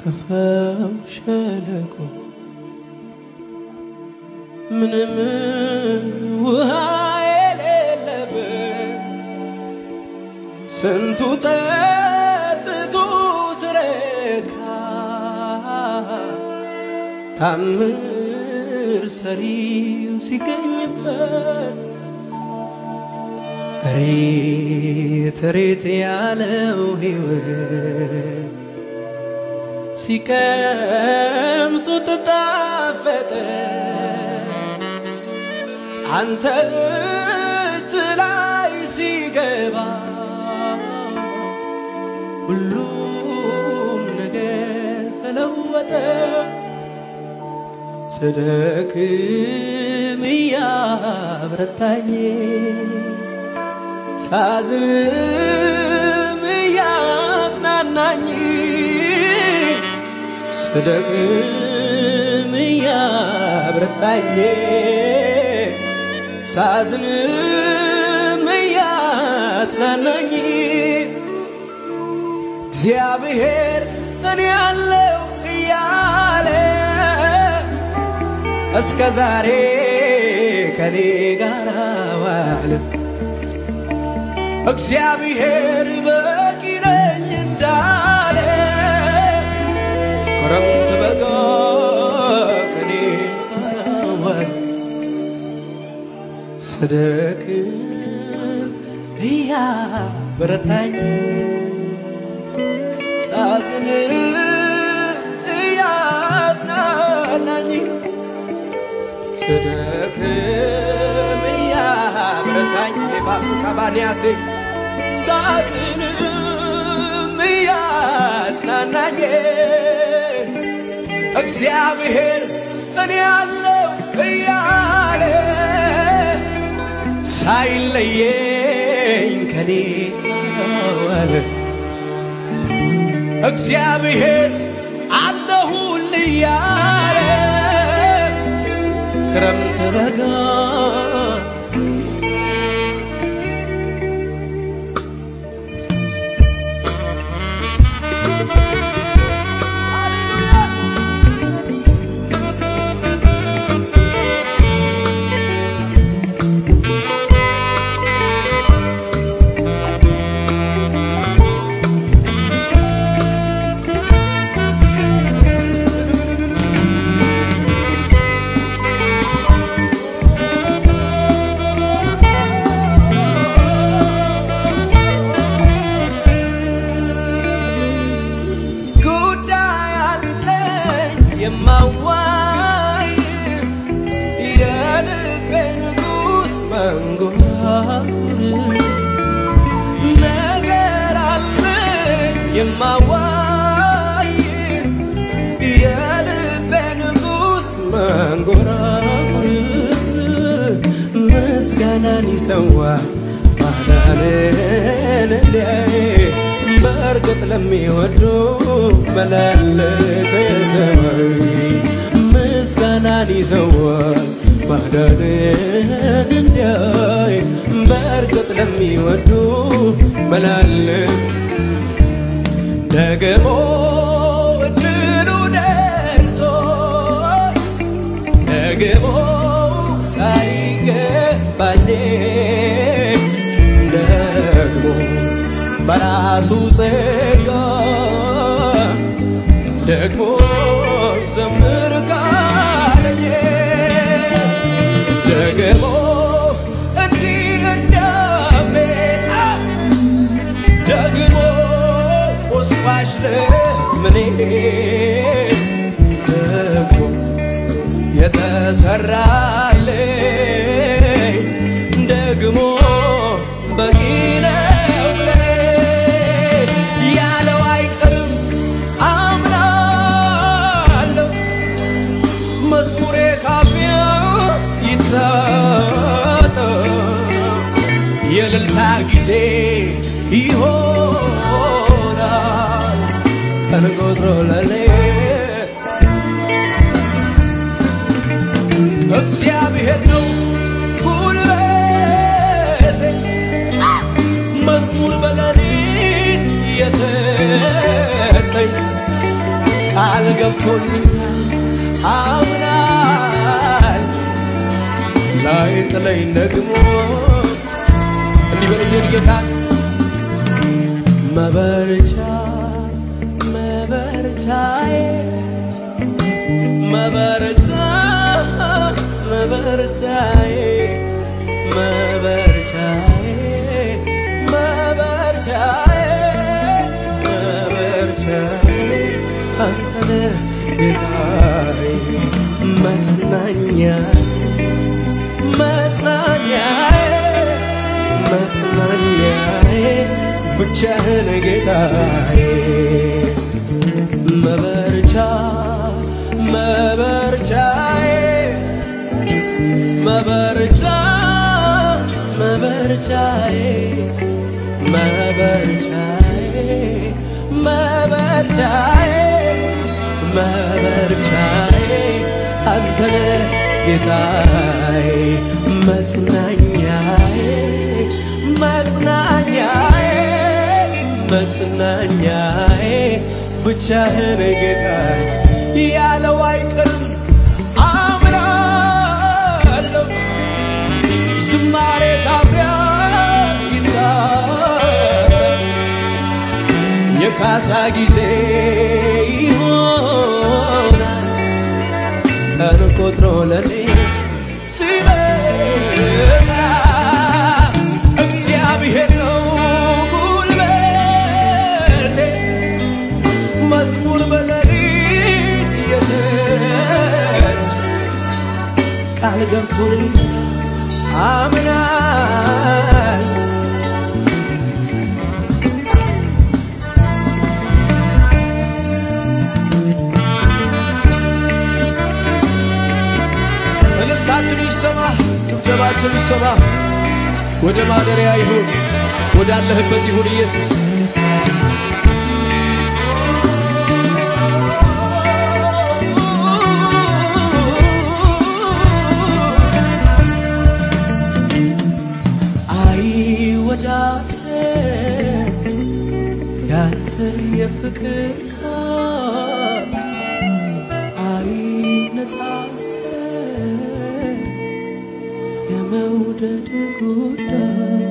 ጠፋው ሸለቆ ምንም ውሃ የሌለበት ስንቱ ጠጥቶ ትረካ ታምር ሰሪው ሲገኝበት ሬት ሬት ያለው ሕይወት ሲቀምሱት ጣፈጠ አንተ እጅ ላይ ሲገባ ሁሉም ነገር ተለወጠ። ስደክም እያብረታኝ ሳዝንም እያጽናናኝ ስደክም እያብረታኝ ሳዝንም እያጽናናኝ እግዚአብሔር እኔ ያለው እያለ እስከ ዛሬ ከኔ ጋር ዋለ። እግዚአብሔር በቂ ነኝ እንዳለ ክረምት በጋ ከኔ ጋር ዋለ። ስደክም እያበረታኝ ሳዝን እያጽናናኝ ስደክም እያበረታኝ የባሱ ካባንያሴ ሳዝንም እያጽናናኝ እግዚአብሔር እኔ ያለው እያለ ሳይለየኝ ከኔ ዋለ። እግዚአብሔር አለሁል እያለ ክረምት በጋ ጉዳይ አለኝ የማዋይ የልቤ ንጉሥ መንጎራጉር ነገር አለኝ የማዋይ የልቤ ንጉሥ መንጎራጉር ምስጋናን ይሰዋል ማዳንን እንዲያይ በእርግጥ ለሚወዱ መላለከ ሰማይ ምስጋናን ይሰዋል ማዳንን እንዲያይ በእርግጥ ለሚወዱ መላለክ ደግሞ እድሉ ደርሶ ደግሞ ሳይገባኝ ደግሞ በራሱ ጸጋ ደግሞ ዘምር ካለኝ ደግሞ እንዲህ እንዳሜን ደግሞ ቁስባሽ ለምኔ ደግሞ የተሰራልኝ ደግሞ በቂ ነው ለኔ ያለው አይቀርም አምናለሁ መዝሙሬ ካፊያ ይታጠ የእልልታ ጊዜ ይሆናል ቀን ቆጥሮ ለኔ እግዚአብሔር ነው ጉልበቴ መዝሙር በሌሊት የሰጠኝ ገብቶልኛል አምናል ላይ ጥለኝ ደግሞ እንዲህ በልጅን ጌታ መበርቻ መበርቻዬ መበርቻ መበርቻዬ መበርቻዬ መበርቻዬ መበርቻዬ አንተነ ጌታዬ መጽናኛ መጽናኛዬ መጽናኛዬ ብቻህን ጌታዬ መበርቻ መበርቻዬ መበርቻ መበርቻዬ መበርቻዬ መበርቻዬ መበርቻዬ አንተነ ጌታዬ መጽናኛዬ መጽናኛዬ መጽናኛዬ ብቻህን ጌታዬ ያለው አይቀርም አምናለሁ ዝማሬ ካፊያ ይታል የካሳ ጊዜ ይሆናል ቀን ቆጥሮ ለኔ ሲመጣ እግዚአብሔር ነው ጉልበቴ መዝሙር በሌሊት የዘን ቃል ገብቶልኝ አምናል እልልታችን ይሰማ፣ ጭብጨባችን ይሰማ። ወደ ማደሪያ ይሁን፣ ወዳለህበት ይሁን ኢየሱስ። አይወዳደር ያንተ የፍቅር ቃል አይነጻጸር የመውደድ ጉዳይ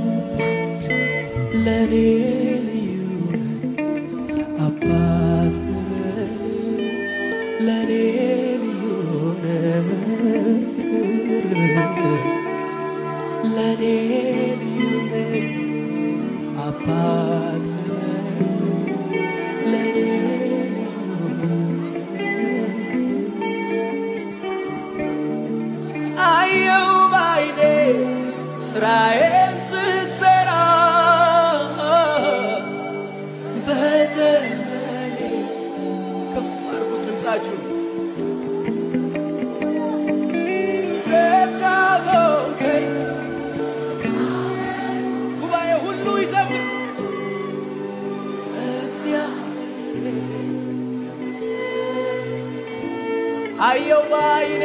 ለኔ ልዩ ነህ አባት ነህ ለኔ ልዩ ነህ ፍቅር ለኔ ልዩ ነህ አባት ነህ ለኔ አየው ባይኔ ስራዬን ስትሰራ በዘመኔ ከፍ አድርጉት ድምፃችሁ ረዳቶከኝ ጉባኤ ሁሉ ይዘምር እግዚአብሔር አየው ባይኔ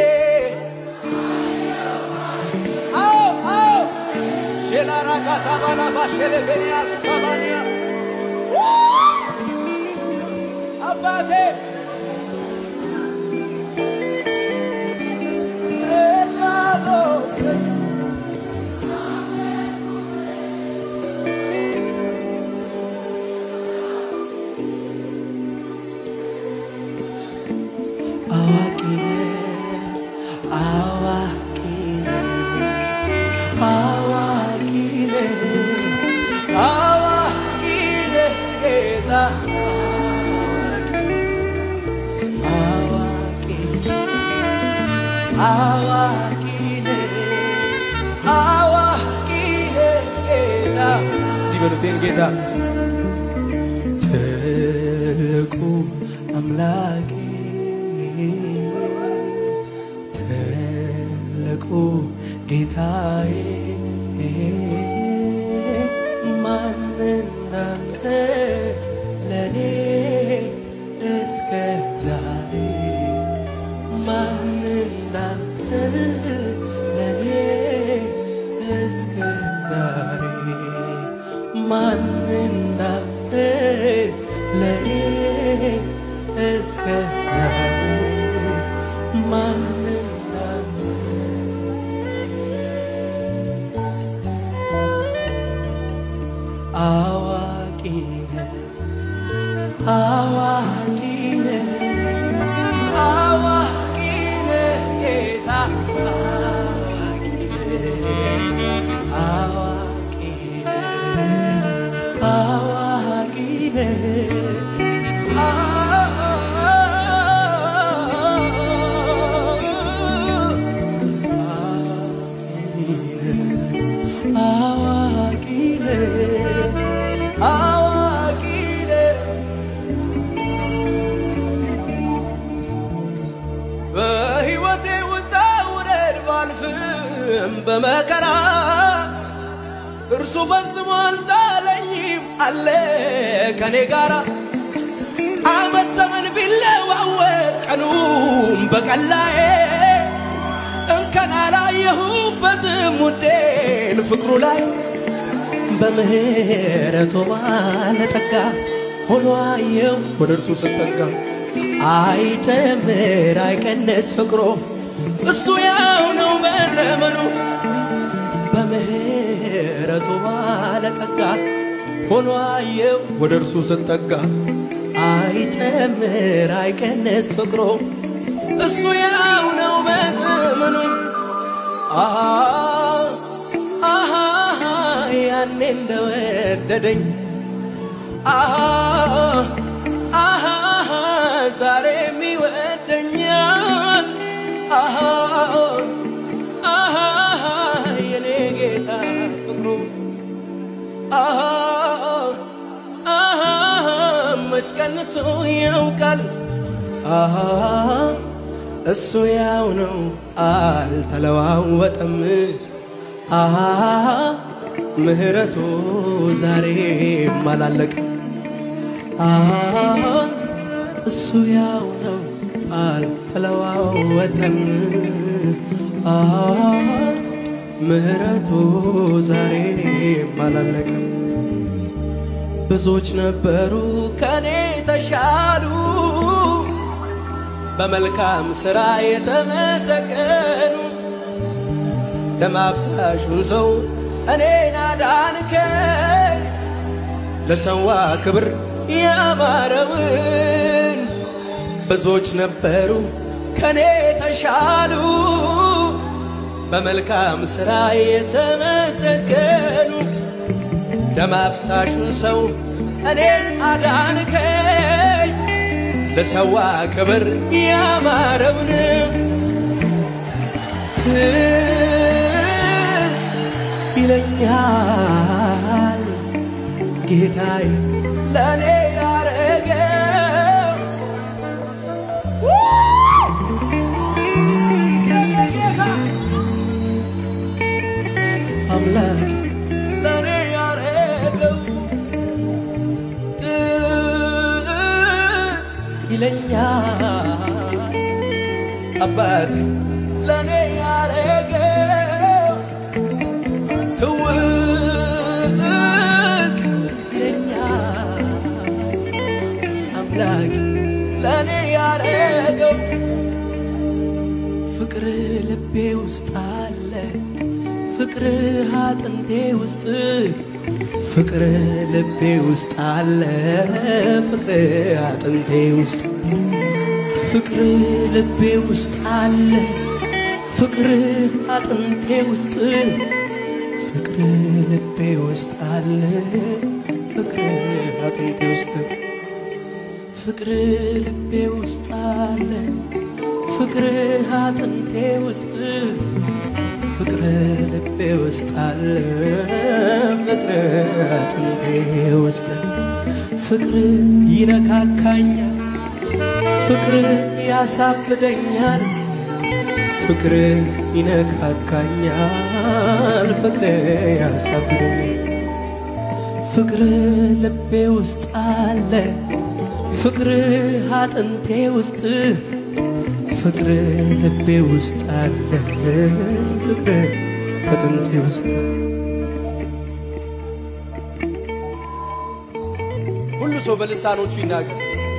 አዎ አዎ ሼላራካታ ባላባ ሼሌቬንያ ሱካባንያ አባቴ እናቶቼ አዋቂ ነህ አዋቂ ነህ አዋቂ ነህ አዋቂ ነህ ጌታ አዋቂ አዋቂ ነህ አዋቂ ነህ ጌታ እንዲህ በሉቴን ጌታ ትልቁ አምላኬ ትልቁ ጌታዬ ማን እንዳንተ ለኔ እስከ ዛሬ ማን እንዳንተ ለኔ እስከ ዛሬ ማን እንዳንተ ለኔ እስከ አዋቂ ነህ አዋቂ ነህ አዋቂ ነህ ጌታ አዋቂ ነህ አዋቂ ነህ አዋቂ ነህ አዋቂ ነህ በሕይወቴ ውጣ ውረድ ባልፍም በመከራ እርሱ ፈጽሞ አልጣለኝም አለ ከኔ ጋራ ዓመት ዘመን ቢለዋወጥ ቀኑም በቀላዬ እንከን አላየሁበትም ውዴን ፍቅሩ ላይ በምህረቱ ባለጠጋ ሆኖ አየው ወደ እርሱ ስጠጋ አይጨምር አይቀንስ ፍቅሮ እሱ ያው ነው በዘመኑ በምህረቱ ባለጠጋ ሆኖ አየው ወደ እርሱ ስጠጋ አይጨምር አይቀንስ ፍቅሮ እሱ ያው ነው በዘመኑ አሃ አሃ ያኔ እንደወደደኝ አሃ አሃ ዛሬም ይወደኛል አሃ አሃ የኔ ጌታ ፍቅሩ አሃ አሃ መች ቀንሶ ያውቃል አሃ እሱ ያው ነው አልተለዋወጠም አሃ ምህረቱ ዛሬም አላለቅም አሃ እሱ ያው ነው አልተለዋወጠም አሃ ምህረቱ ዛሬም አላለቅም ብዙዎች ነበሩ ከኔ ተሻሉ በመልካም ሥራ የተመሰገኑ ደም አፍሳሹን ሰው እኔን አዳንከኝ ለሰዋ ክብር ያማረውን ብዙዎች ነበሩ ከኔ ተሻሉ በመልካም ሥራ የተመሰገኑ ደም አፍሳሹን ሰው እኔን አዳንከኝ ለሰዋ ክብር ያማረውን ትዝ ይለኛል ጌታዬ ለእኔ ያረገው ጌታ አምላክ ለእኔ ያረገው ትዝ ይለኛል አባት ለእኔ ያረገው ትውዝ ይለኛል አምላክ ለእኔ ያረገው ፍቅር ልቤ ውስጥ አለ ፍቅር አጥንቴ ውስጥ ፍቅር ልቤ ውስጥ አለ ፍቅር አጥንቴ ውስጥ ፍቅር ልቤ ውስጥ አለ ፍቅር አጥንቴ ውስጥ ፍቅር ልቤ ውስጥ አለ ፍቅር አጥንቴ ውስጥ ፍቅር ልቤ ውስጥ አለ ፍቅር አጥንቴ ውስጥ ፍቅር ልቤ ውስጥ አለ ፍቅር አጥንቴ ውስጥ ፍቅር ይነካካኛል ፍቅር ያሳብደኛል ፍቅር ይነካካኛል ፍቅር ያሳብደኛል ፍቅር ልቤ ውስጥ አለ ፍቅር አጥንቴ ውስጥ ፍቅር ልቤ ውስጥ አለ ፍቅር አጥንቴ ውስጥ ሁሉ ሰው በልሳኖቹ ይናገር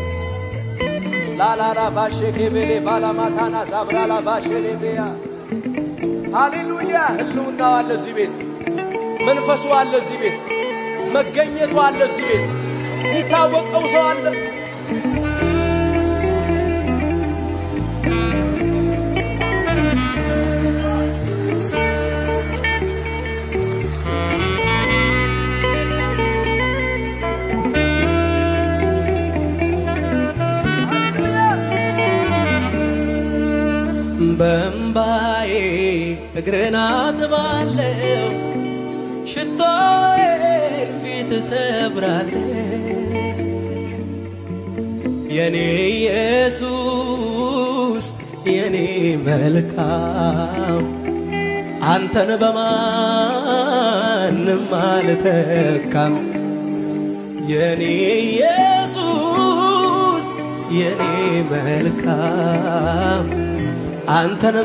ላላላ ባሼ ኬቤሌ ባላማታና ዛብራላ ባሼ ሌቤያ ሃሌሉያ ህልውናው አለ እዚህ ቤት መንፈሱ አለ እዚህ ቤት መገኘቱ አለ። እዚህ ቤት የሚታወቀው ሰው አለ። በእምባዬ እግርን አጥባለሁ፣ ሽቶዬን ፊት እሰብራለሁ። የኔ ኢየሱስ የኔ መልካም አንተን በማንም አልተካም። የኔ ኢየሱስ የኔ መልካም አንተን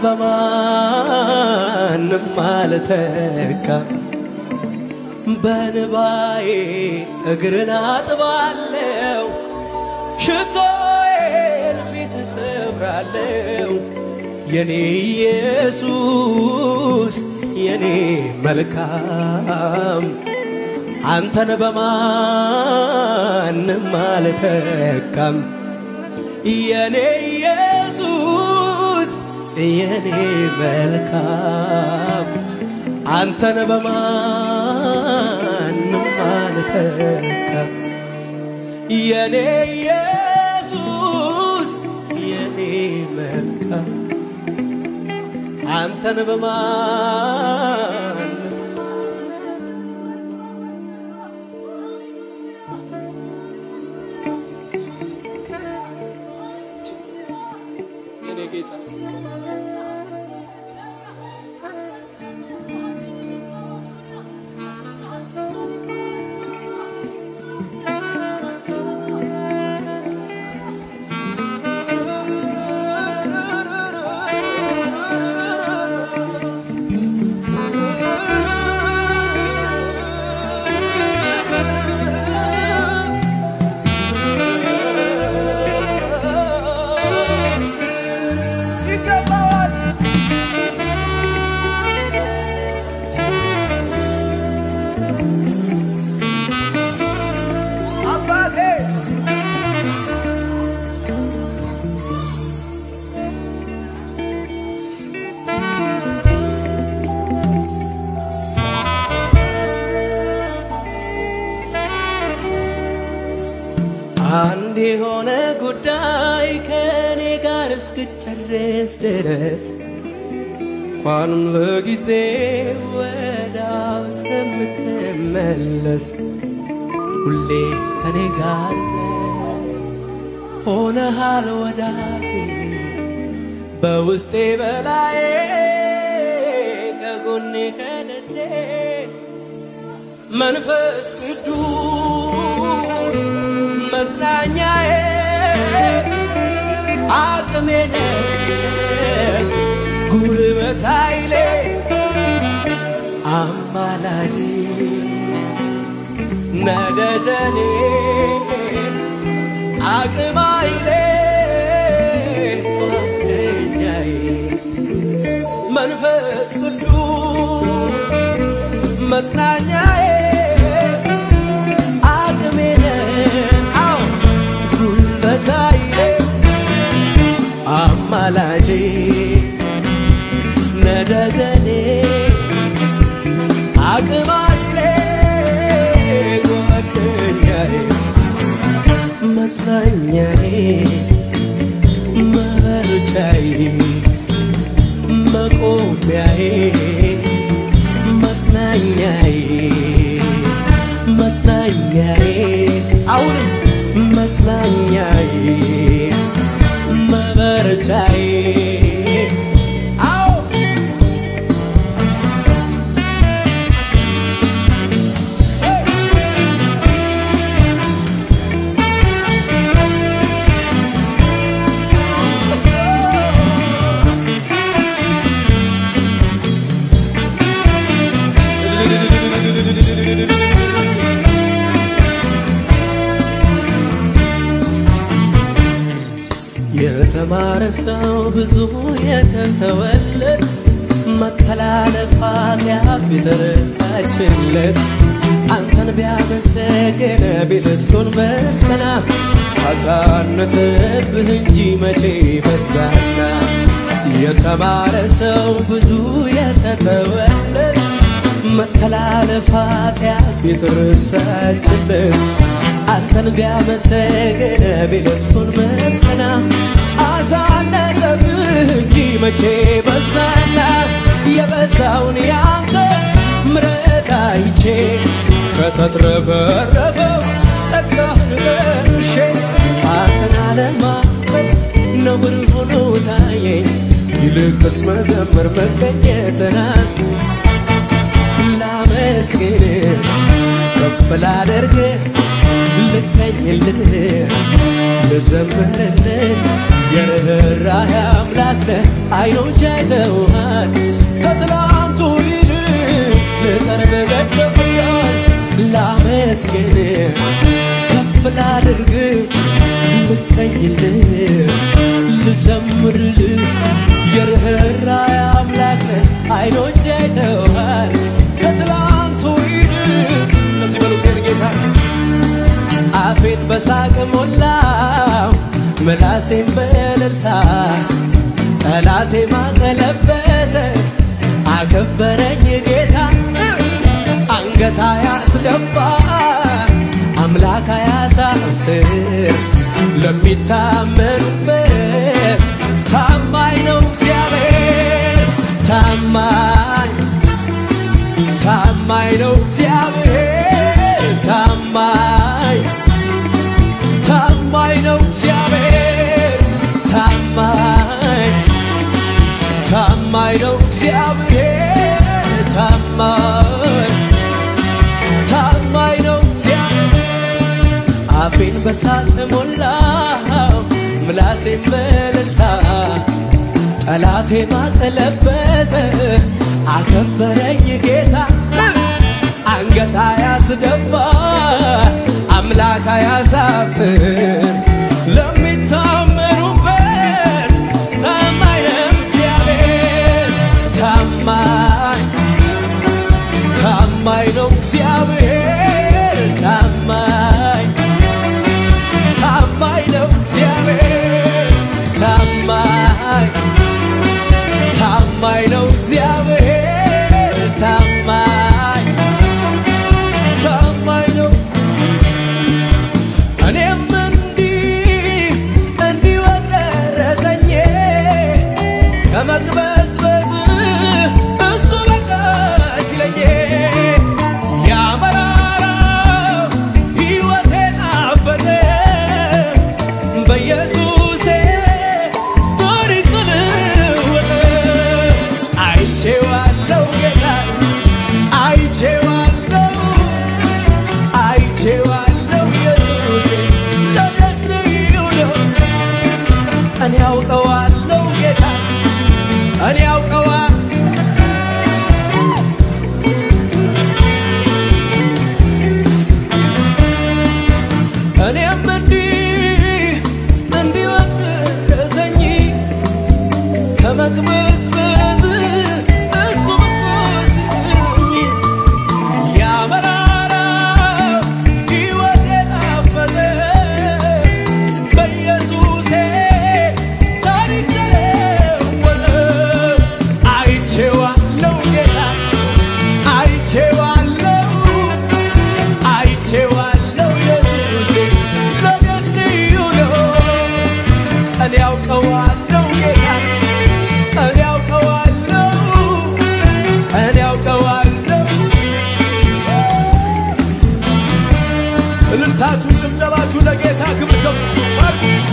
በማንም አልተካም። በንባዬ እግርን አጥባለሁ፣ ሽቶዬን ፊት እሰብራለሁ። የኔ ኢየሱስ የኔ መልካም አንተን በማንም አልተካም። የኔ ኢየሱስ የኔ መልካም አንተን በማንም አልተካም። የኔ ኢየሱስ የኔ መልካም አንተን በማንም የኔ ጌታ ይገባዋል። አባቴ አንድ የሆነ ጉዳይ ከእኔ ጋር እስክጨርስ ድረስ እንኳንም ለጊዜ ወዳው እስከምትመለስ ሁሌ ከኔ ጋር ሆነሃል ወዳጄ በውስጤ በላዬ ከጎኔ ከደዴ መንፈስ ቅዱስ መጽናኛዬ አቅሜ ነህ ጉልበት ኃይሌ አማላጄ ነደጀኔ አቅም ኃይሌ ጓደኛዬ መንፈስ ቅዱስ መጽናኛዬ አቅሜ ነህ አዎ ጉልበት ኃይሌ አማላጄ ነደጀኔ አቅም ኃይሌ ጓደኛዬ መጽናኛዬ መበርቻዬ መቆሚያዬ መጽናኛዬ መጽናኛዬ አሁንም መጽናኛዬ መበርቻዬ አዎ የተማረ ሰው ብዙ የተተወለት መተላለፍ ኃጢአት የተረሳችለት አንተ አንተን ቢያመሰግን ቢልስኩን በስከና አሳነሰብህ እንጂ መቼ በዛና የተማረ ሰው ብዙ የተተወለት መተላለፍ ኃጢአት የተረሳችለት አንተን ቢያመሰግን ቢልስኩን በስከና አሳነሰብህ እንጂ መቼ በዛና የበዛውን ያንተ ምሕረት አይቼ ከተትረፈረፈው ጸጋህን ደርሼ አንተን አለማመን ነውር ሆኖ ታየኝ። ይልቅስ መዘመር መገኘትና ላመስግን ከፍ ላደርግ ልቀኝልህ ልዘምርልህ የርኅራኄ አምላክ ነህ አይኖች አይተውሃል ከትላንቱ ይልቅ ልቀርብ ገደፍያል ላመስግን ከፍ ላድርግ ልቀኝልህ ልዘምርልህ የርኅራኄ አምላክ ነህ አይኖች አይተውሃል ከትላንቱ ይልቅ እነዚህ በሉቴን ጌታ አፌን በሳቅ ሞላው ምላሴን በእልልታ ጠላቴ ማቀለበሰ አከበረኝ ጌታ አንገታ ያስደፋ አምላክ ያሳፍር ለሚታመኑበት ታማኝ ነው እግዚአብሔር ታማኝ ታማኝ ነው እግዚአብሔር ታማኝ ታማኝ ነው እግዚአብሔር ታማኝ ታማኝ ነው እግዚአብሔር ታማኝ ታማኝ ነው እግዚአብሔር አፌን በሳቅ ሞላው ምላሴን በእልልታ ጠላቴ ማቀለበሰ አከበረኝ ጌታ አንገታ ያስደፋ አምላክ ያሳፍር ለሚታመኑበት ታማኝ ነው እግዚአብሔር ታማኝ ታማኝ ነው እግዚአብሔር ታማኝ ታማኝ ነው እግዚአብሔር ታማኝ ታማኝ ነው እግዚአብሔር ታማኝ ታማኝ ነው እኔም እንዲህ እንዲህ ወደረሰኝ ከመቅበዝበዝ እሱ በቃ ሲለኝ ያመራራው ሕይወቴን አበደ በኢየሱሴ ታሪክ ተለወጠ አይቼዋለሁ ጌታ አይቼዋለሁ አይቼዋለሁ ኢየሱሴ ለደስ ልዩ ነው እኔ አውቀዋለሁ ጌታ እኔ አውቀዋ እኔም እንዲህ እንዲህ ወደረሰኝ ከመቅበዝበዝ እሱ መቆስኝ ያመራራው ሕይወቴን አፈለ በኢየሱሴ ታሪክ ተለወጠ አይቼዋለሁ ጌታ አይቼዋለሁ አይቼዋለሁ ኢየሱሴ ለደስ ልዩ ነው እኔ አውቀዋለሁ ጌታ እኔ አውቀዋለሁ እኔ አውቀዋለሁ እልልታችሁ ጭብጨባችሁ ለጌታ ክብር ከፍ አድርጉ።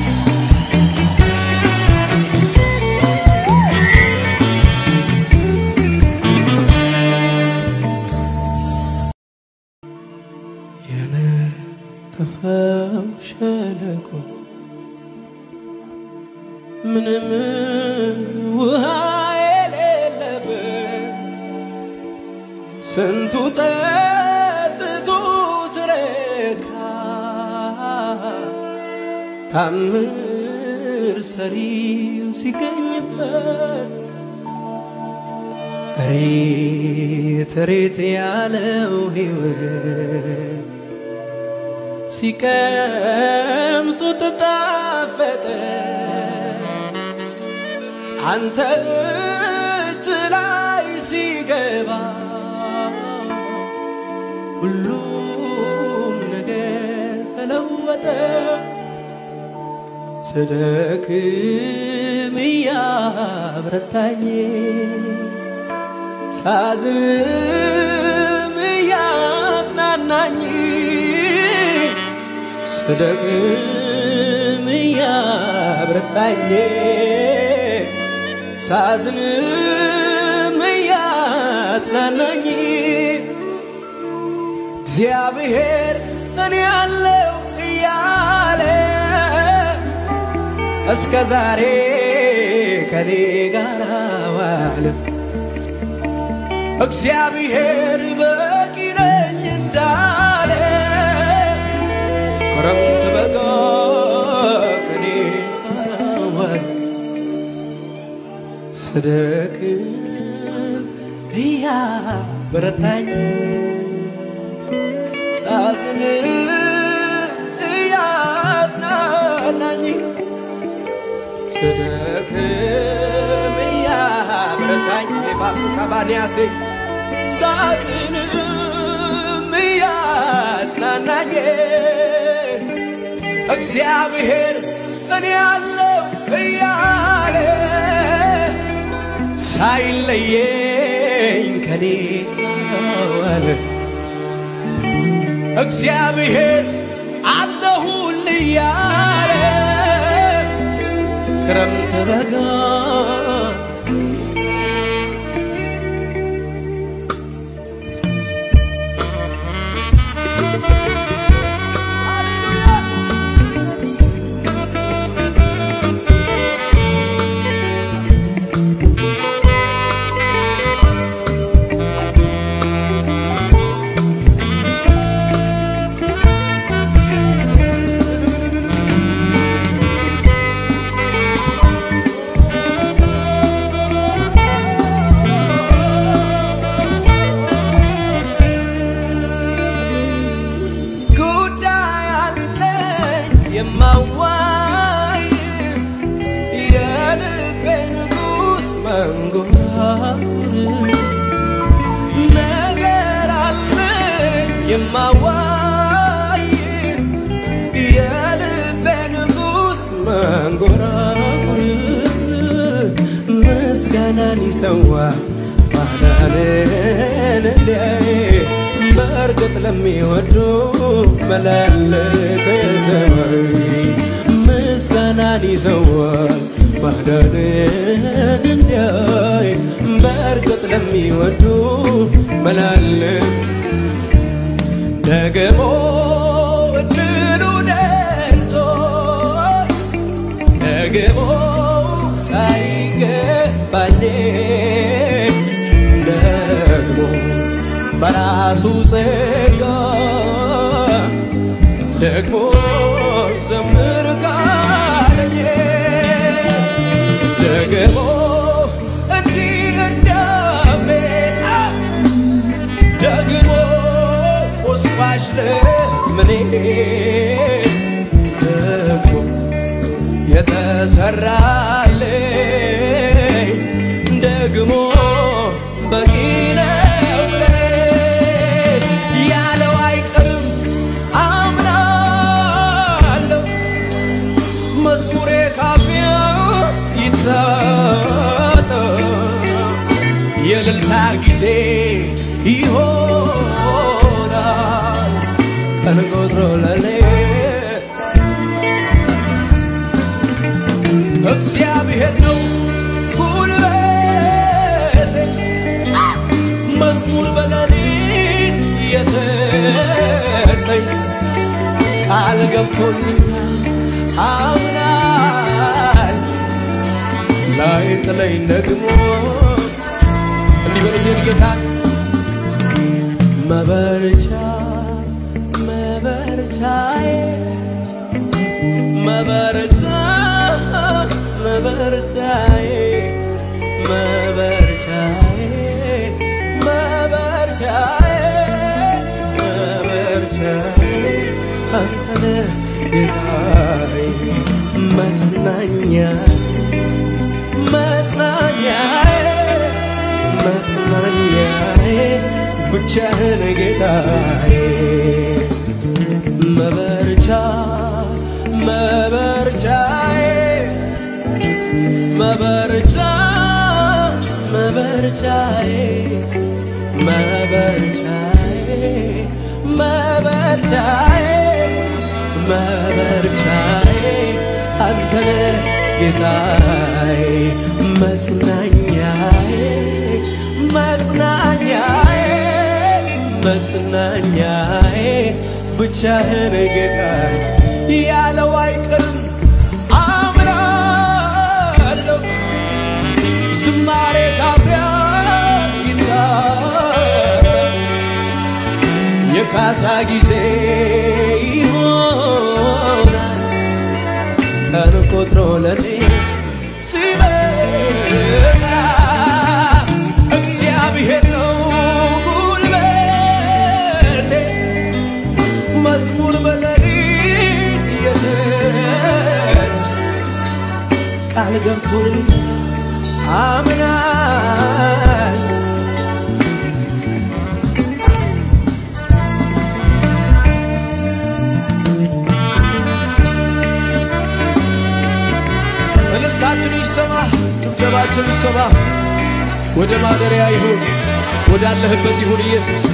የነጠፈው ሸለቆ ምንም ውሃ የሌለበት ስንቱ ጠጥቶ ትረካ ታምር ሰሪው ሲገኝበት ሬት ሬት ያለው ሕይወት ሲቀምሱት ጣፈጠ አንተ እጅ ላይ ሲገባ ሁሉም ነገር ተለወጠ። ስደክም እያብረታኝ ሳዝንም እያጽናናኝ ስደክም እያብረታኝ ሳዝንም እያጽናናኝ እግዚአብሔር እኔ ያለው እያለ እስከ ዛሬ ከኔ ጋር ዋለ። እግዚአብሔር በቂ ነኝ እንዳለ ክረምት በጋ ከኔ ጋር ዋለ። ስደክም እያበረታኝ ሳዝን እያጽናናኝ ስደክም እያበረታኝ ባሱ ከባንያሴ ሳዝንም እያጽናናኝ እግዚአብሔር እኔ ያለው እያለ ሳይለየኝ ከኔ ዋለ። እግዚአብሔር አለሁል እያለ ክረምት በጋ ጉዳይ አለኝ የማዋይ የልቤ ንጉሥ መንጎራጉር ነገር አለኝ የማዋይ የልቤ ንጉሥ መንጎራጉር ምስጋናን ይሰዋ ማዳንን እንዲያይ በእርግጥ ለሚወዱ መላለከ ሰማይ ምስጋናን ይዘዋል ማዳንን እንዲያይ በእርግጥ ለሚወዱ መላለክ ደግሞ እድሉ ደርሶ ደግሞ ሳይገባኝ ደግሞ በራሱ ጸጋ ደግሞ ዘምር ካለኝ ደግሞ እንዲህ እንዳሜን ደግሞ ቁስባሽ ለምኔ ደግሞ የተሰራልኝ ደግሞ በቂ ነው ለኔ። ያለው አይቀርም አምናለሁ መዝሙሬ ካፊያ ይታጠ የእልልታ ጊዜ ይሆናል ቀን ቆጥሮ ለኔ እግዚአብሔር ነው ጉልበቴ መዝሙር በሌሊት የሰጠኝ ቃል ገብቶልኛል አምናል ላይ ጥለኝ ደግሞ እንዲህ በሉት የኔ ጌታ መበርቻ መበርቻዬ መበርቻ መበርቻዬ መበርቻዬ ጌታዬ መጽናኛ መጽናኛዬ መጽናኛዬ ብቻህን ጌታዬ መበርቻ መበርቻዬ መበርቻ መበርቻዬ መበርቻዬ መበርቻዬ መበርቻዬ አንተነ ጌታዬ መጽናኛዬ መጽናኛዬ መጽናኛዬ ብቻህን ጌታዬ ያለው አይቀርም አምናለሁ ዝማሬ ካፊያ ይታል የካሳ ጊዜ ይሆናል ቀን ቆጥሮ ለኔ ሲመጣ እግዚአብሔር ነው ጉልበቴ መዝሙር በሌሊት የሰጠ ቃል ገብቶልኝ አምናል እልልታችን ይሰማ፣ ጭብጨባችን ይሰማ። ወደ ማደሪያ ይሁን፣ ወዳለህበት ይሁን ኢየሱስ።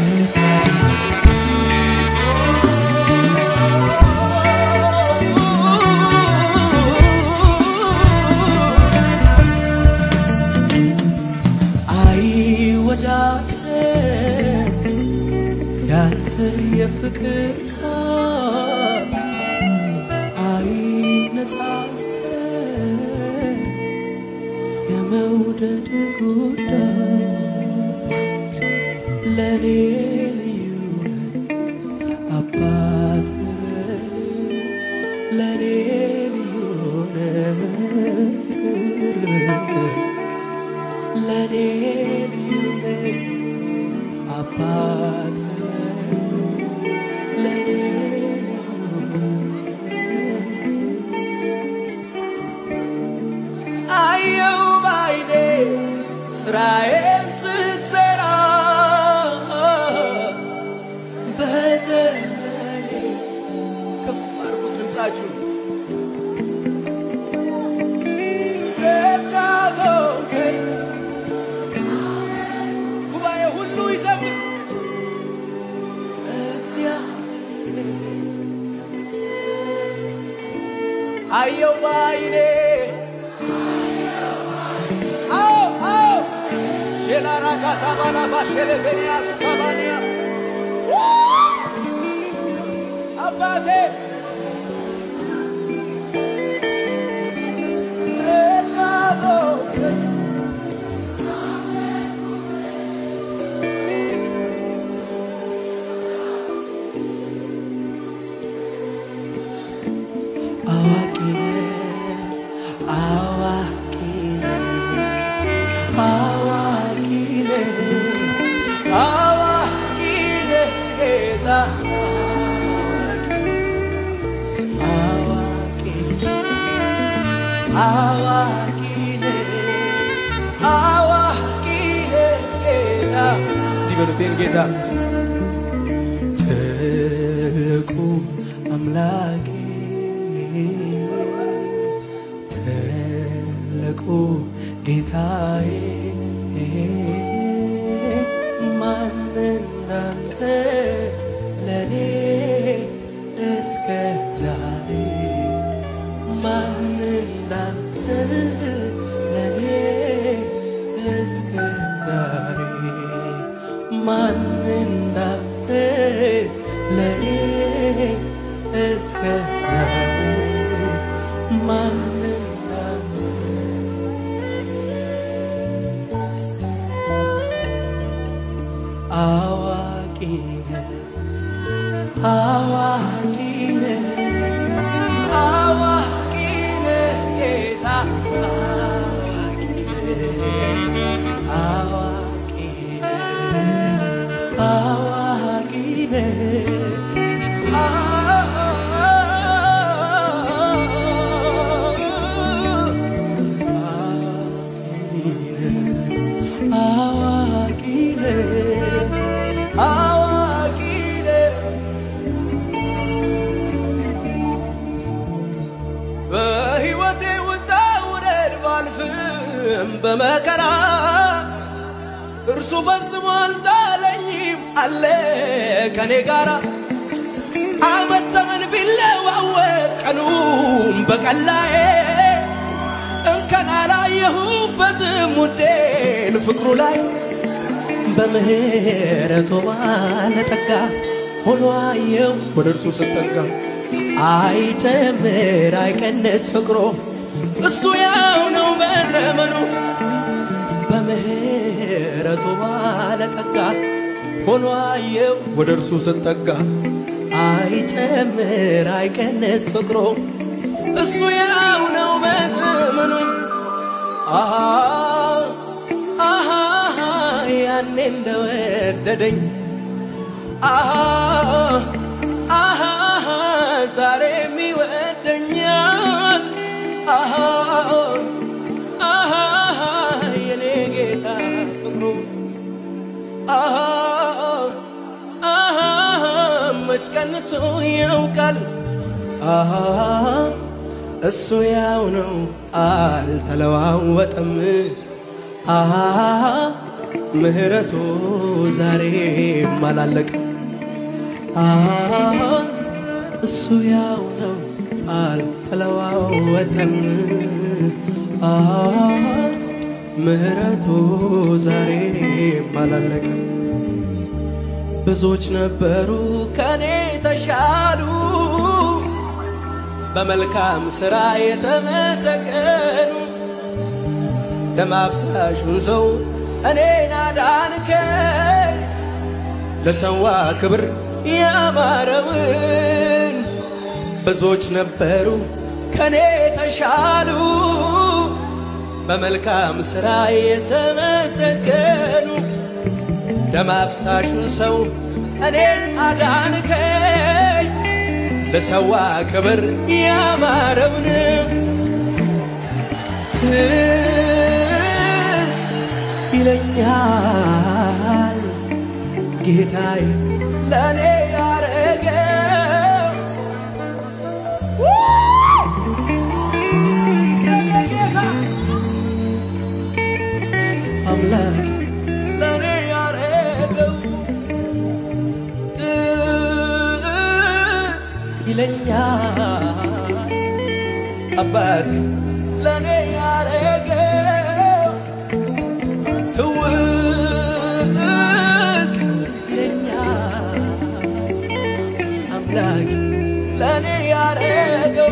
አይወዳደር ያንተ የፍቅር ቃል አይነጻጸር የመውደድ ጉዳይ ለኔ ልዩ ነህ አባት ነህ ለኔ ልዩ ነህ ፍቅር ነህ ለኔ ልዩ ነህ አባት ነህ ለኔ አየው ባይኔ ስራዬን ስትሰራ በዘመኔ ከፍ አድርጉት ድምፃችሁ ረዳቶከኝ ጉባኤ ሁሉ ይዘምር እግዚአብሔር አየው ባይኔ አዎ አዎ ሼላራካታ ባላባ ሼሌቬንያ ሱካባንያ አባቴ ረዳቶከኝ አዋቂ ነህ አዋቂ ነህ አዋቂ ነህ አዋቂ ነህ ጌታ አዋቂ አዋቂ ነህ አዋቂ ነህ ጌታ እንዲህ በሉት ይህን ጌታ ትልቁ አምላኬ ትልቁ ጌታዬ ማን እንዳንተ ለኔ እስከ ዛሬ ማን እንዳንተ ለኔ እስከ ዛሬ ማን እንዳንተ ለኔ እስከ ዛሬ ማን እንዳንተ አዋቂ ነህ አዋቂ ነህ አዋቂ ነህ ጌታ አዋቂ ነህ አዋቂ ነህ አዋቂ ነህ በመከራ እርሱ ፈጽሞ አልጣለኝም አለ ከኔ ጋራ አመት ዘመን ቢለዋወጥ ቀኑም በቀላዬ እንከን አላየሁበትም ውዴን ፍቅሩ ላይ በምህረቱ ባለጠጋ ሆኖ አየው ወደ እርሱ ስጠጋ አይጨምር አይቀንስ ፍቅሮ እሱ ያው ነው በዘመኑ በምህረቱ ባለጠጋ ሆኖ አየው ወደ እርሱ ስጠጋ አይጨምር አይቀንስ ፍቅሮ እሱ ያው ነው በዘመኑ አሃ አሃ ያኔ እንደወደደኝ አሃ አሃ ዛሬም ይወደኛል አሃ አሃ የኔ ጌታ ፍቅሩ አሃ አሃ መች ቀንሶ ያውቃል አሃ እሱ ያው ነው አልተለዋወጠም አሃ ምህረቱ ዛሬም አላለቅም አሃ እሱ ያው ነው አልተለዋወጠም አሃ ምህረቱ ዛሬም አላለቅም ብዙዎች ነበሩ ከኔ ተሻሉ በመልካም ሥራ የተመሰገኑ ደም አፍሳሹን ሰው እኔን አዳንከኝ ለሰዋ ክብር ያማረውን ብዙዎች ነበሩ ከኔ ተሻሉ በመልካም ሥራ የተመሰገኑ ደም አፍሳሹን ሰው እኔን አዳንከኝ ለሰዋ ክብር ያማረውን ትዝ ይለኛል ጌታዬ ለእኔ ያረገው ጌታ አምላክ ለእኔ ያረገው ትዝ ይለኛል አባት ለእኔ ያረገው ትውዝ ይለኛል አምላክ ለእኔ ያረገው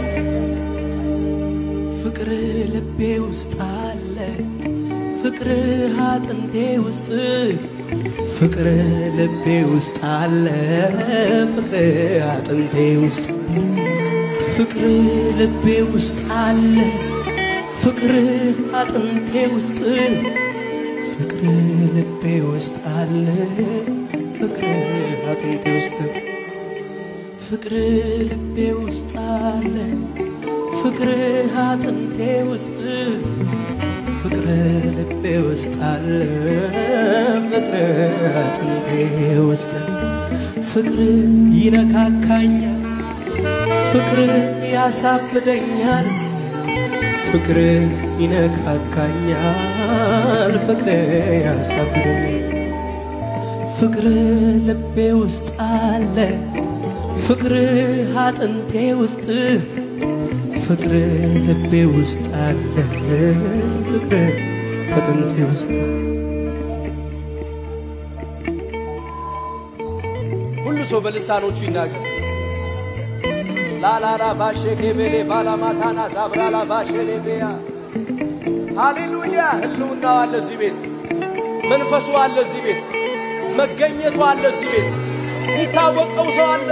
ፍቅር ልቤ ውስጥ አለ ፍቅር አጥንቴ ውስጥ ፍቅር ልቤ ውስጥ አለ ፍቅር አጥንቴ ውስጥ ፍቅር ልቤ ውስጥ አለ ፍቅር አጥንቴ ውስጥ ፍቅር ልቤ ውስጥ አለ ፍቅር አጥንቴ ውስጥ ፍቅር ልቤ ውስጥ አለ ፍቅር አጥንቴ ውስጥ ፍቅር ልቤ ውስጥ አለ ፍቅር አጥንቴ ውስጥ ፍቅር ይነካካኛል ፍቅር ያሳብደኛል ፍቅር ይነካካኛል ፍቅር ያሳብደኛል ፍቅር ልቤ ውስጥ አለ ፍቅር አጥንቴ ውስጥ ፍቅር ልቤ ውስጥ አለ ፍቅር አጥንቴ ውስጥ ሁሉ ሰው በልሳኖቹ ይናገር ላላላ ባሼ ኬቤሌ ባላማታና ሳብራላ ባሼ ሌቤያ ሃሌሉያ ህልውናው አለ እዚህ ቤት መንፈሱ አለ እዚህ ቤት መገኘቱ አለ እዚህ ቤት የሚታወቀው ሰው አለ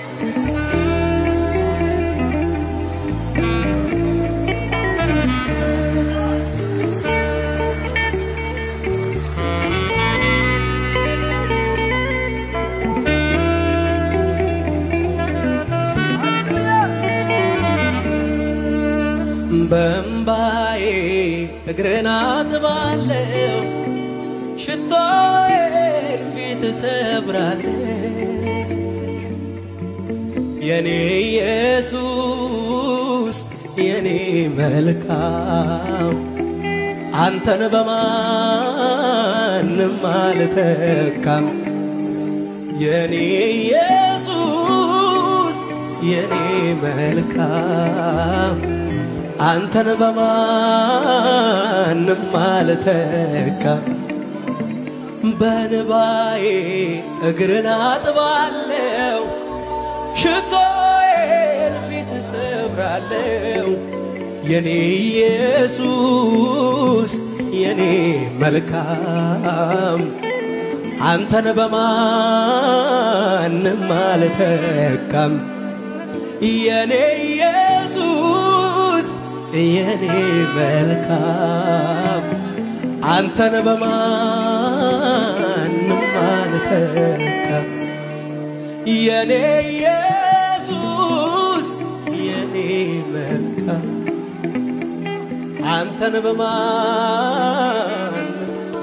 በእምባዬ እግርን አጥባለሁ ሽቶዬን ፊት እሰብራለሁ የኔ ኢየሱስ የኔ መልካም አንተን በማንም አልተካም የኔ ኢየሱስ የኔ መልካም አንተን በማንም አልተካም በንባዬ እግርን አጥባለው ሽቶዬን ፊት እሰብራለው የኔ ኢየሱስ የኔ መልካም አንተን በማንም አልተካም የኔ ኢየሱስ የኔ መልካም አንተን በማንም አልተካም የኔ ኢየሱስ የኔ መልካም አንተን በማን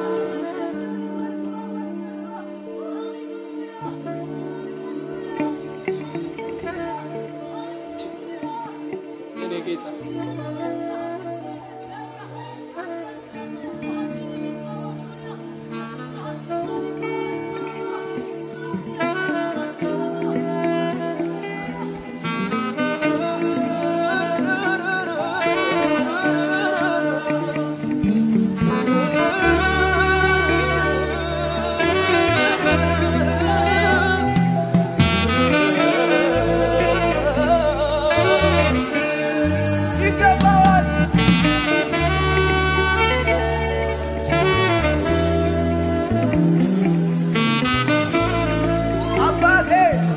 የኔ ጌታ ይገባዋል አባቴ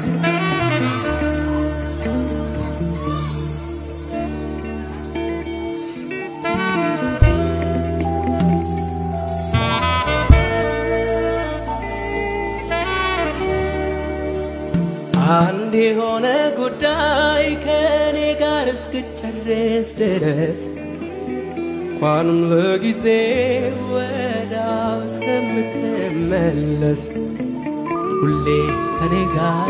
አንድ የሆነ ጉዳይ ከእኔ ጋር እስክጨርስ ድረስ እንኳንም ለጊዜ ወዳው እስከምትመለስ ሁሌ ከኔ ጋር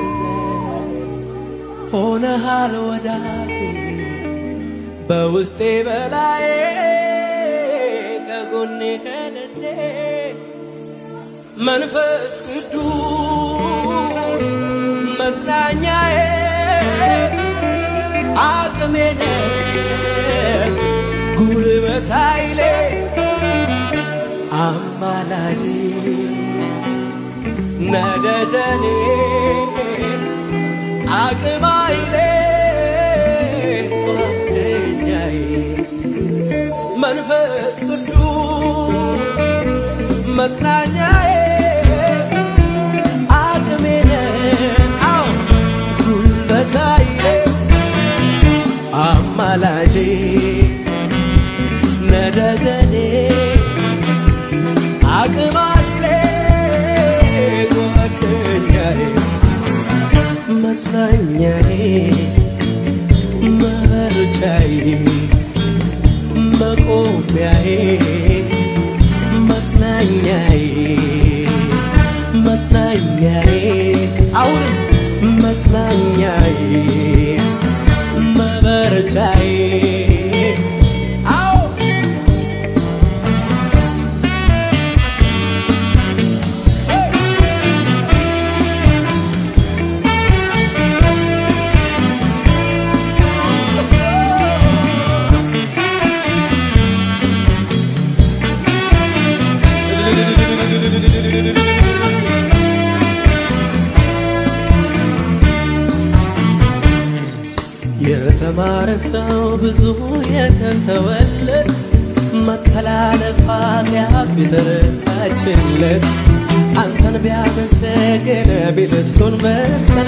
ሆነሃል ወዳጄ በውስጤ በላዬ ከጎኔ ከደዴ መንፈስ ቅዱስ መጽናኛዬ አቅሜ ነህ ጉልበት ኃይሌ አማላጄ ነደጀኔ አቅም ኃይሌ ጓደኛዬ መንፈስ ቅዱስ መጽናኛዬ አቅሜ ነህ አዎ ጉልበት ኃይሌ አማላጄ ነደጀኔ አቅም ኃይሌ ጓደኛዬ መጽናኛዬ መበርቻዬ መቆሚያዬ መጽናኛዬ መጽናኛዬ አሁንም መጽናኛዬ መበርቻዬ አዎ የተማረ ሰው ብዙ የተተወለት መተላለፍ ኃጢአት ቢተረሳችለት አንተን ቢያመሰግን ቢልስኩን መስገና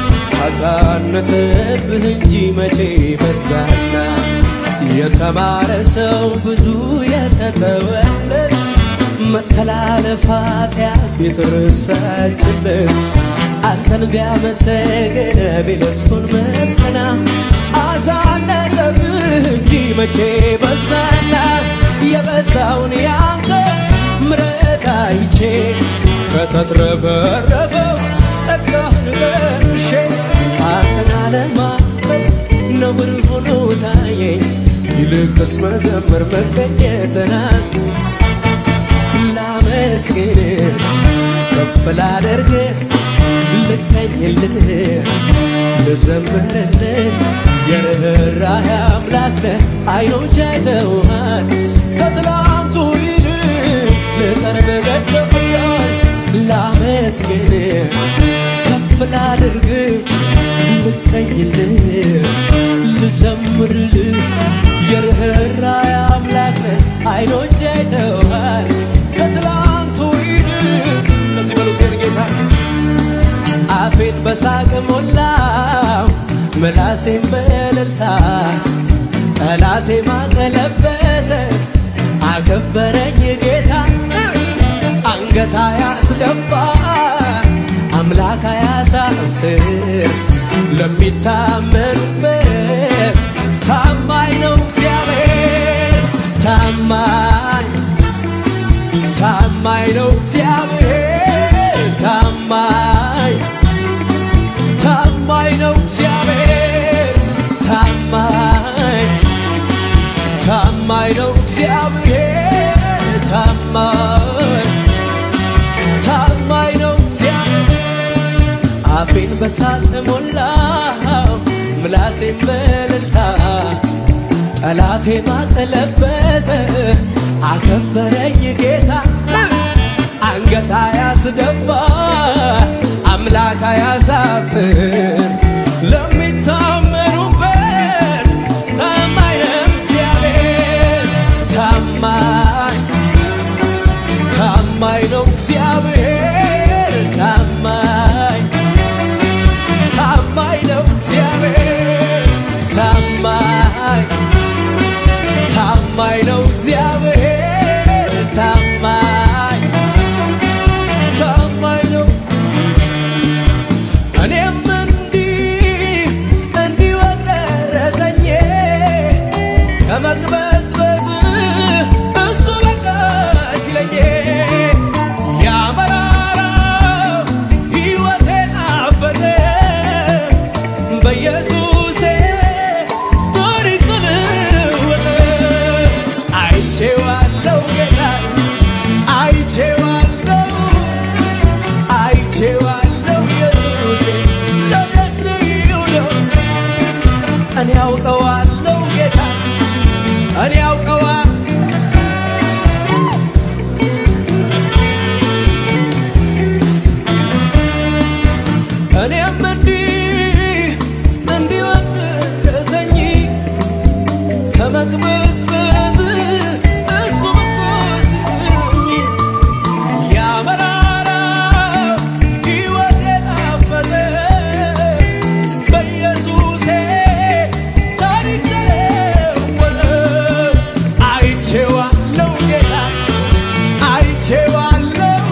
አሳነሰብህ እንጂ መቼ በዛና የተማረ ሰው ብዙ የተተወለት መተላለፍ ኃጢአት ቢተረሳችለት አንተን ቢያመሰግን ቢልስኩን መስገና አሳነሰብህ እንጂ መቼ በዛና የበዛውን ያንተ ምሕረት አይቼ ከተትረፈረፈው ጸጋህን ለርሼ አንተን አለማመን ነውር ሆኖ ታየኝ ይልቅ ልቅስ መዘመር መገኘትናን ላመስግን ከፍ ላደርግ ልቀኝልህ ልዘምርልህ የርኅራኄ አምላክ ነህ አይኖች አይተውሃል ከትላንቱ ይልቅ ልቀርብ ገደፍያል ላመስግን ከፍ ላድርግ ልቀኝልህ ልዘምርልህ የርኅራኄ አምላክ ነህ አይኖች አይተውሃል ከትላንቱ ይልቅ ከዚህ በሉቴን ጌታ አፌን በሳቅ ሞላው ምላሴን በእልልታ ጠላቴ ማቀለበሰ አከበረኝ ጌታ አንገታ ያስደፋ አምላክ ያሳፍር ለሚታመኑበት ታማኝ ነው እግዚአብሔር ታማኝ ታማኝ ነው እግዚአብሔር ታማኝ ታማኝ ነው እግዚአብሔር ታማኝ ታማኝ ነው እግዚአብሔር ታማኝ ታማኝ ነው እግዚአብሔር አፌን በሳቅ ሞላው ምላሴን በእልልታ ጠላቴ ማቀለበሰ አከበረኝ ጌታ አንገታ ያስደፋ አምላክ ያሳፍር ለሚታመኑበት ታማኝ ነው እግዚአብሔር ታማኝ ታማኝ ነው እግዚአብሔር ታማኝ ታማኝ ነው እግዚአብሔር ታማኝ ታማኝ ነው እግዚአብሔር ታማኝ ታማኝ ነው እኔም እንዲህ እንዲህ ወደረሰኝ ከመቅበዝበዝ እሱ በቃ ሲለኝ ያመራራው ሕይወቴን አፈረ በኢየሱሴ ታሪክ ተለወጠ አይቼዋለሁ ጌታ አይቼዋለሁ አይቼዋለሁ ኢየሱሴ ለደስ ልዩ ነው እኔ አውቀዋለሁ ጌታ እኔ አውቀዋ እኔም እንዲህ እንዲወደሰኝ ከመቅበዝበዝ እሱ መኮስኝ ያመራራው ሕይወት የጣፈጠ በኢየሱሴ ታሪክ ተለወጠ። አይቼዋለሁ ጌታ አይቼዋለሁ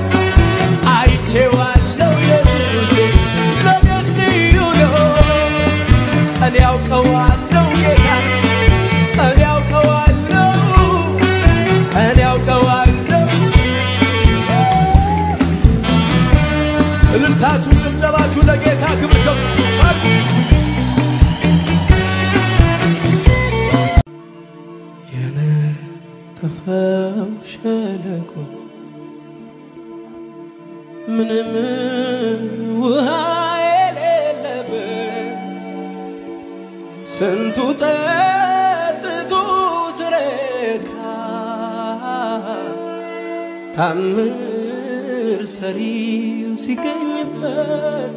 አይቼዋለሁ ኢየሱሴ ለደስ ልዩ ነው እኔ ያውቀዋለሁ ጌታ እኔ ያውቀዋለሁ እኔ ያውቀዋለሁ እልልታችሁ ጭብጨባችሁ ለጌታ ክብር ከፍ አድርጉ። የነጠፈው ሸለቆ ምንም ውሃ የሌለበት ስንቱ ጠጥቶ ትረካ ታምር ሰሪው ሲገኝበት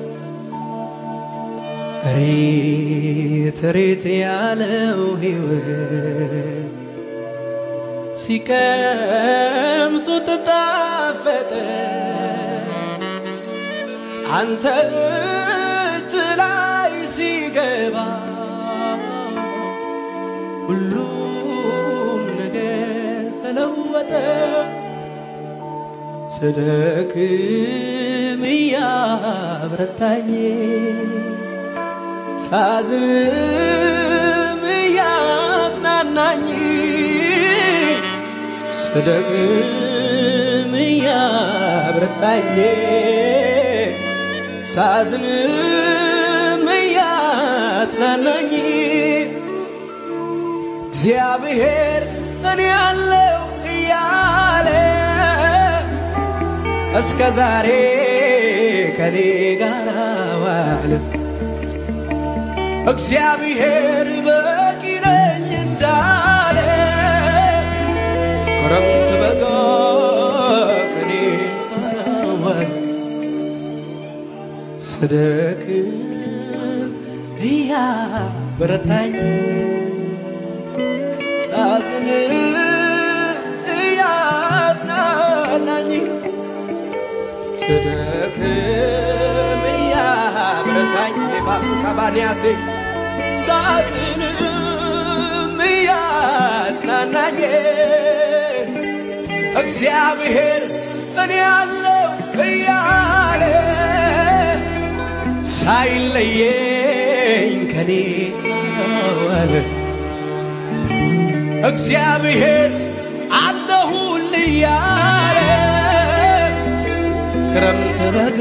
ሬት ሬት ያለው ሕይወት ሲቀምሱት ጣፈጠ አንተ እጅ ላይ ሲገባ ሁሉም ነገር ተለወጠ። ስደክም እያብረታኝ ሳዝንም እያጽናናኝ ስደክም እያብረታኝ ሳዝንም እያጽናናኝ እግዚአብሔር እኔ ያለው እያለ እስከ ዛሬ ከኔ ጋር ዋለ። እግዚአብሔር በቂ ነኝ እንዳለ ክረምት በጋ ከኔ ጋር ዋለ። ስደክም እያበረታኝ ሳዝን እያጽናናኝ ስደክም እያበረታኝ ባሱ ካባንያሴ ሳዝንም እያጽናናኝ እግዚአብሔር እኔ ያለው እያለ ሳይለየኝ ከኔ ዋለ። እግዚአብሔር አለሁል እያለ ክረምት በጋ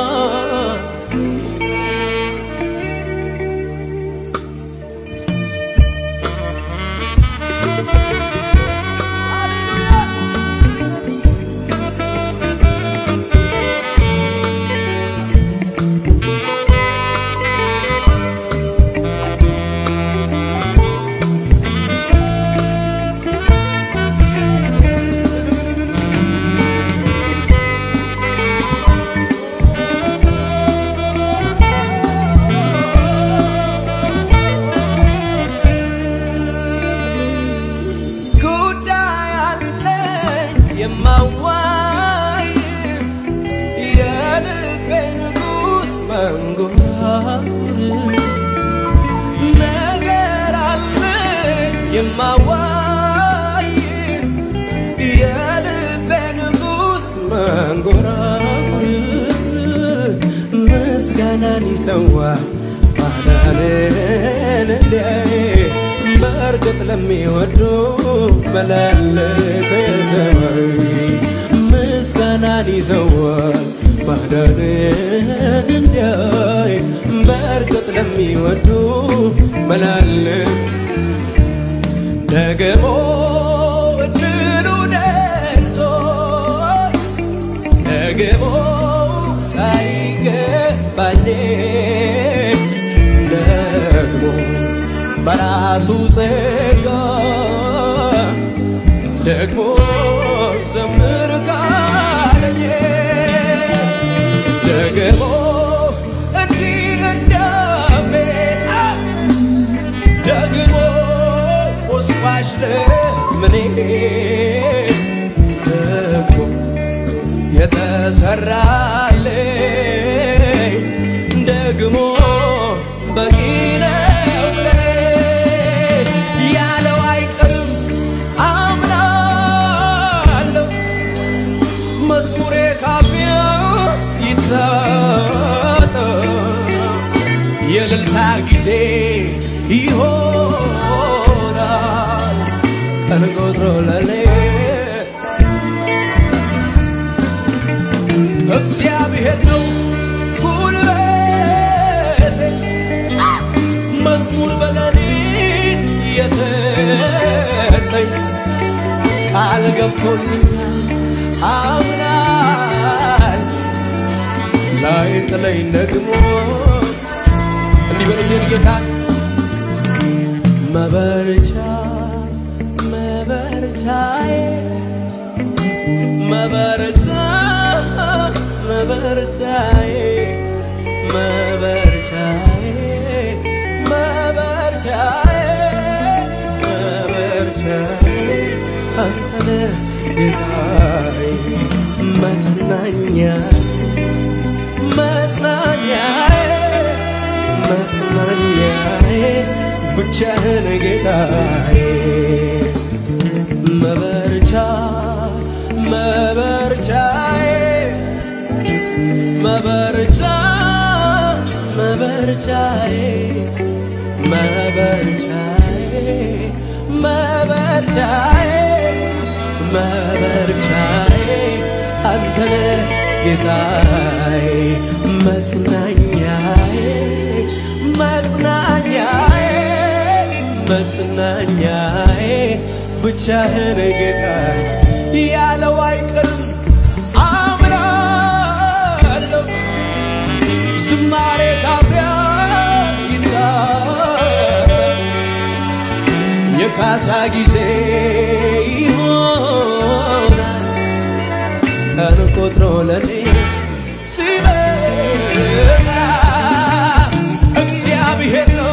ጉዳይ አለኝ የማዋይ የልቤ ንጉሥ መንጎራጉር ነገር አለኝ የማዋይ የልቤ ንጉሥ መንጎራጉር ምስጋናን ይሰዋል ማዳንን እንዲያይ በእርግጥ ለሚወዱ መላለከ ሰማይ ምስጋናን ይዘዋል ማዳንን እንዲያይ በእርግጥ ለሚወዱ መላለክ ደግሞ እድሉ ደርሶ ደግሞ ሳይገባኝ ደግሞ በራሱ ጸጋ ደግሞ ዘምር ካለኝ ደግሞ እንዲህ እንዳሜን ደግሞ ቁስባሽ ለምኔ ደግሞ የተሰራልኝ ደግሞ በቂ ነው ለኔ ያለው አይቀርም አምናለሁ መዝሙሬ ካፊያ ይታጠ የእልልታ ጊዜ ይሆናል ቀን ቆጥሮ ለኔ እግዚአብሔር ነው ጉልበቴ መዝሙር በሌሊት የሰጠኝ ቃል ገብቶልኛል አምናል ላይ ጥለኝ ደግሞ እንዲህ በሉት ጌታ መበርቻ መበርቻዬ መበርቻ መበርቻዬ መበርቻዬ መበርቻዬ መበርቻዬ አንተ ነህ ጌታዬ መጽናኛ መጽናኛዬ መጽናኛዬ ብቻህን ጌታዬ መበርቻ መበርቻዬ መበርቻ መበርቻዬ መበርቻዬ መበርቻዬ መበርቻዬ አንተ ነህ ጌታዬ መጽናኛዬ መጽናኛዬ መጽናኛዬ ብቻህን ጌታ ያለው አይቀርም አምናለሁ ዝማሬ ካፊያ ይታል የካሳ ጊዜ ይሆናል ቀን ቆጥሮ ለኔ ሲመጣ እግዚአብሔር ነው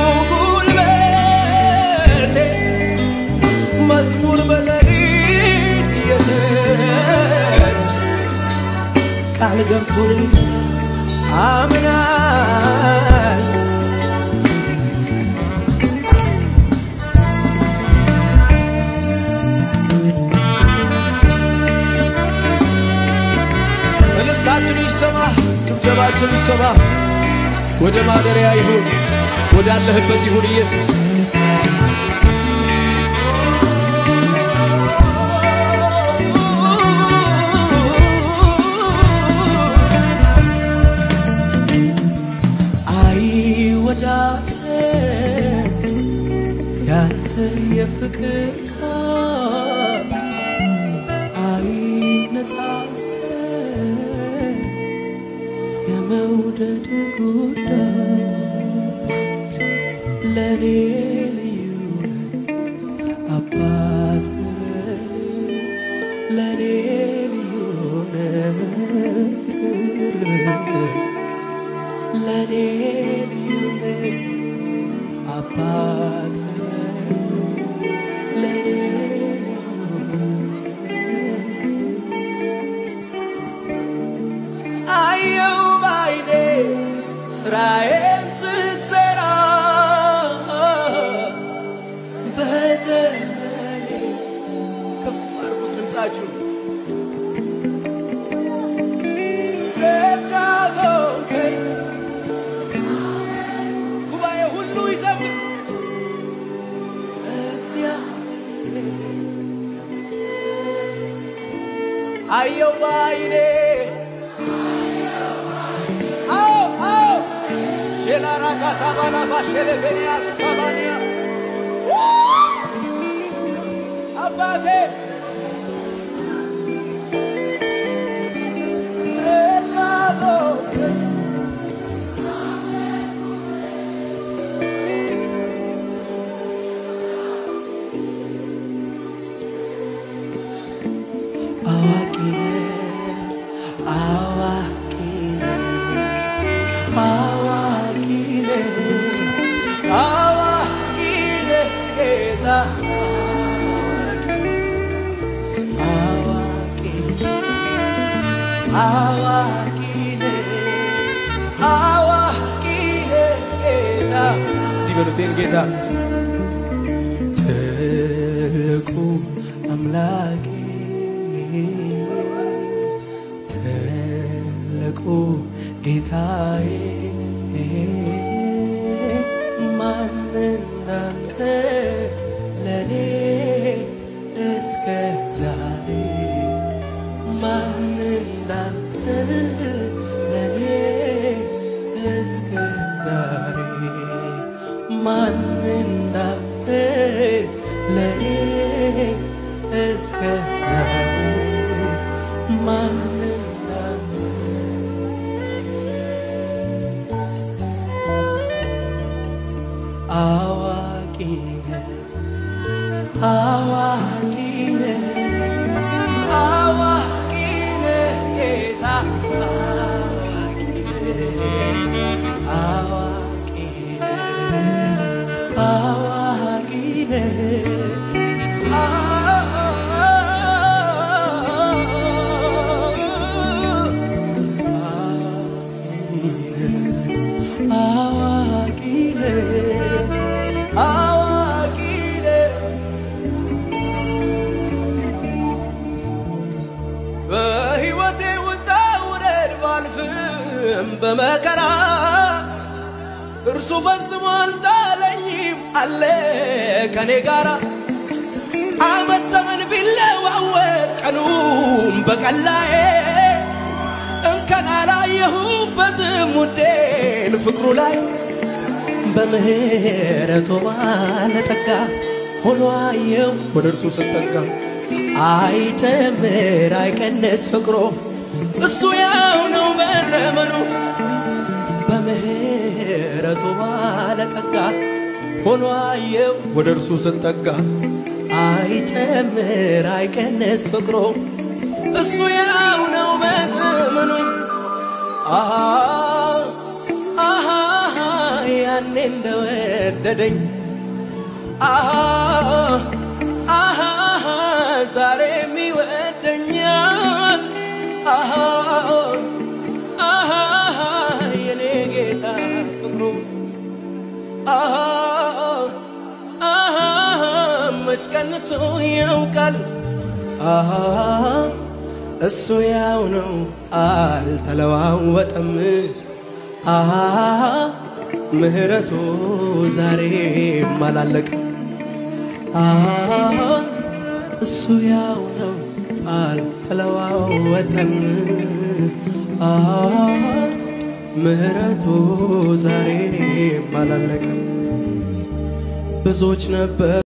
ጉልበቴ መዝሙር በሌሊት የዘር ቃል ገብቶልኝ አምናል እልልታችን ይሰማ፣ ጭብጨባችን ይሰማ። ወደ ማደሪያ ይሁን፣ ወዳለህበት ይሁን ኢየሱስ። አይወዳደር ያንተ የፍቅር ቃል አይነጻጸር የመውደድ ጉዳይ ለኔ ልዩ ነህ አባት ነህ ለኔ ልዩ ነህ ፍቅር ለኔ ልዩ ነህ አባት ነህ ለኔ አየው ባይኔ ስራዬን ስትሰራ በዘመኔ ከፍ አድርጉት ድምፃችሁ ረዳቶከኝ ጉባኤ ሁሉ ይዘምር እግዚአብሔር አየው ባይኔ አዎ አዎ ሼላራካታ ባላባ ሼለቬንያ ሱካባንያ አባቴ እናቶ አዋቂ ነህ አዋቂ ነህ አዋቂ ነህ አዋቂ ነህ ጌታ አዋቂ አዋቂ ነህ አዋቂ ነህ ጌታ እንዲህ በሉቴን ጌታ ትልቁ አምላኬ ትልቁ ጌታዬ ማን እንዳንተ ለኔ እስከ ዛሬ ማን እንዳንተ ለኔ እስከ ዛሬ ማን እንዳንተ ለኔ እስከ ዛሬ ማን እንዳንተ አዋቂ ነህ አዋቂ ነህ አዋቂ ነህ ጌታ አዋቂ ነህ አዋቂ ነህ አዋቂ ነህ አዋቂ ነህ አዋቂ ነህ በሕይወቴ ውጣ ውረድ ባልፍም በመከራ እርሱ ፈጽሞ አልጣለኝም አለ ከኔ ጋራ ዓመት ዘመን ቢለዋወጥ ቀኑም በቀላዬ እንከን አላየሁበትም ውዴን ፍቅሩ ላይ በምህረቱ ባለጠጋ ሆኖ አየው ወደ እርሱ ስጠጋ አይጨምር አይቀንስ ፍቅሮ እሱ ያው ነው በዘመኑ በምህረቱ ባለጠጋ ሆኖ አየው ወደ እርሱ ስጠጋ አይጨምር አይቀንስ ፍቅሮ እሱ ያው ነው በዘመኑ አሃ አሃ ያኔ እንደወደደኝ አሃ አሃ ዛሬም ይወደኛል አሃ አሃ የኔ ጌታ ፍቅሩ አሃ አሃ መች ቀንሶ ያውቃል አሃ እሱ ያው ነው አልተለዋወጠም አሃ ምህረቱ ዛሬም አላለቅም አሃ እሱ ያው ነው አልተለዋወጠም አሃ ምህረቱ ዛሬም አላለቅም ብዙዎች ነበር